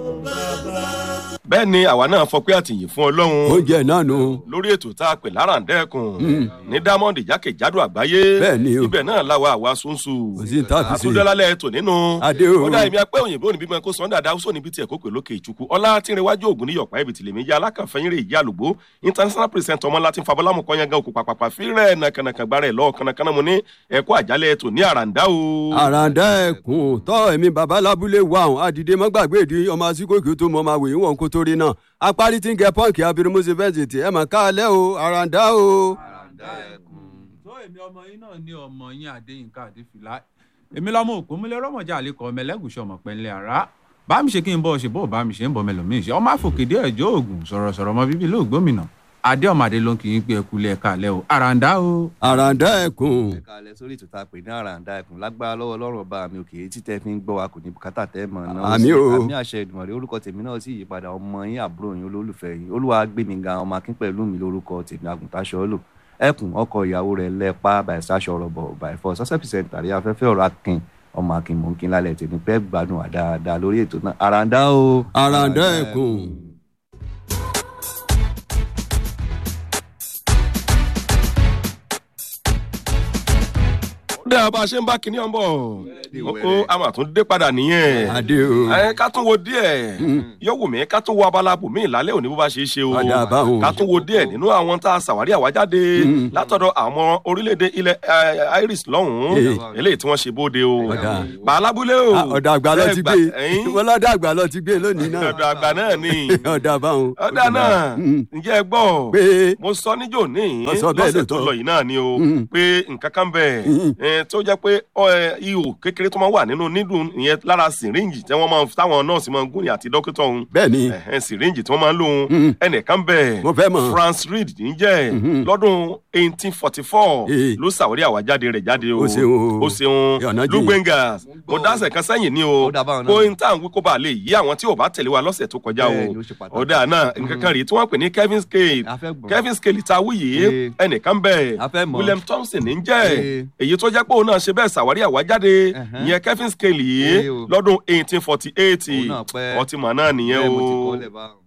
bẹ́ẹ̀ ni àwa náà fọ pé àtìyìn fún ọlọ́run oúnjẹ náà nù. lórí ètò tá a pè láràǹdẹ́kùn ní diamond jákèjádò àgbáyé Bẹ́ẹ̀ ni o. ibẹ̀ náà làwa àwa sunsu Kò sí ní tá a fi ṣe. àtúndọ́lálẹ̀ ètò nínú Adé o. kódà èmi apẹ́ òyìnbó níbi mọ́ kó sọ́ndà dáa ó níbi tí ẹ̀ kó pè lókè ìtukù ọlá tí ń rewájú ògùn ní yọ̀pá ibi tìlẹ̀mí jẹ́ alákànfẹ́yìn rè ìyá àlùgbó international president ọmọ láti fabọ́lámù kọ́nyangá òkú pàpàpà fírẹ̀ nàkànàkàn gbára ẹ̀ lọ́ọ̀ kànàkànà mu ní ẹ̀kọ́ àjálẹ̀ ètò ní àràǹdá o. àràǹdà ẹkùn tọ́ ẹ̀mí baba lábúlé wa àwọn àdìdé mọ́gbàgbé ìdí ọmọ asíkòkè tó mọ máa wèé wọn kó torí náà apárí tí ń gẹ pọ́ǹkì abirimuse fẹ́ǹsìtì ẹ̀ mọ̀ káàlẹ́ o àràǹdà o. tó èmi ọmọ yín náà ní ọmọ yín adéyínká adéfìlà èmi lọmọ òpómúlẹ rọmọjà àlékọ ọmọ ẹlẹgùsọ ọmọ pẹ̀lẹ́ ara bá mi ṣe kí n bọ ṣe bó bá mi ṣe ń bọ mẹlòmíì ṣe ọmọ àfòkèdè ẹjọ ògùn sọ̀rọ̀sọ̀rọ̀ ọmọ bíbí ló gbómìnà adé ọmọ adé ló ń kì í pé ẹkú lẹ kalẹ o àràǹdá o. àràǹdà ẹkùn ẹ̀ka alẹ́ sórí ètò tá a pè ní àràǹdà ẹkùn lágbára lọ́wọ́ ọlọ́run ọba mi òkè etí tẹ́ fi ń gbọ́ wa kò ní bùkátà tẹ́ mọ̀ náà Àmín o. àmì àṣẹ ìdùnnú orúkọ tèmi náà sì yípadà ọmọ yín àbúrò yín olólùfẹ́ yín olúwa gbé mi ga ọmọ akín pẹ̀lú mi lórúkọ tèmi àgùntàṣọ lò ẹkùn ọkọ ìyàwó rẹ̀ lẹ́pa bàìsáṣọ rọ̀bọ̀ bàìfọ sọ́sẹ̀ pìsẹ̀ntì àrí afẹ́fẹ́ ọ̀rọ̀ akin ọmọ akin mò ń kin lálẹ́ tèmi pẹ́ gbádùn wa dáadáa lórí ètò náà àràǹdà o. àràǹdà ẹkùn. dẹ́ bá a ṣe ń bá kinní ọ̀nbọ̀ ó a máa tún dé padà nìyẹn. adé o. ẹ ká tún wo díẹ̀ yóò wù mí ká tún wo abala bòmí ìlálẹ́ òní bó bá ṣe é ṣe o Ọ̀dà báwo. ká tún wo díẹ̀ nínú àwọn tá a ṣàwárí àwájáde látọ̀dọ̀ àwọn orílẹ̀-èdè ilẹ̀ eh, Iris lọ́hùn-ún Eh. eléyìí tí wọ́n ṣe bóde o Ọ̀dà. pàlábúlé o Ah, ọ̀dà àgbà lọ Ẹ ti gbà- gbé ẹ̀yin? wọn lọ́dà àgbà lọ ti gbé lónìí náà. ọ̀dọ̀ àgbà náà ni ọ̀dà báwọn. ọ̀dà náà Mm. ǹjẹ́ ẹ gbọ́ pé mo sọ níjò ní Ó sọ bẹ́ẹ̀ lọ́sẹ̀ tó lóòótọ́. lọ yìí náà ni o Mm. pé nǹkan kan bẹ̀ Mm. ẹ̀ tó jẹ́ pé ọ, ẹ, ihò kékeré tó máa wà nínú nídùn ìyẹn lára sìríǹjì tí wọ́n máa ń táwọn nọ́ọ̀sì máa ń gún ní àti dókítà òun bẹ́ẹ̀ ni ẹ̀hẹ́n sìríǹjì tí wọ́n máa ń lò òun Mm. ẹnìkan bẹ̀ mo fẹ́ mọ̀. France Reed níjẹ́ Mhm. lọ́dún 1844 Eh. ló ṣàwárí àwájáde rẹ̀ jáde o Ó ṣeun o. ó ṣeun Ọ̀nà jìn. lugbengas mo dáṣẹ̀ kan sẹ́yìn ni o Ó dà báwọn náà. kó n tá à ń wí kó bá lè yí àwọn tí ò bá tẹ̀lé wa lọ́sẹ̀ tó kọjá Bẹ́ẹ̀ o ni, ó ṣe pàtàkì. ọ̀dà náà nǹkan kan rèé tí wọ́n pè ní Kevin Scale A fẹ́ gbọ́. Kevin Scale ta wí yìí Eh. ẹnìkan bẹ̀ A fẹ́ mọ̀. William Thompson ní jẹ́ Eh. èyí tó jẹ́ pé òun náà ṣe bẹ́ẹ̀ ṣàwárí àwájáde Ẹ̀hẹ́n. ìyẹn Kevin Scale Eh yìí o. lọ́dún 1848 Òun náà pẹ́. ọtí mọ̀ náà nìyẹn Bẹ́ẹ̀ mo ti o kọ́ lẹ̀ báwọn.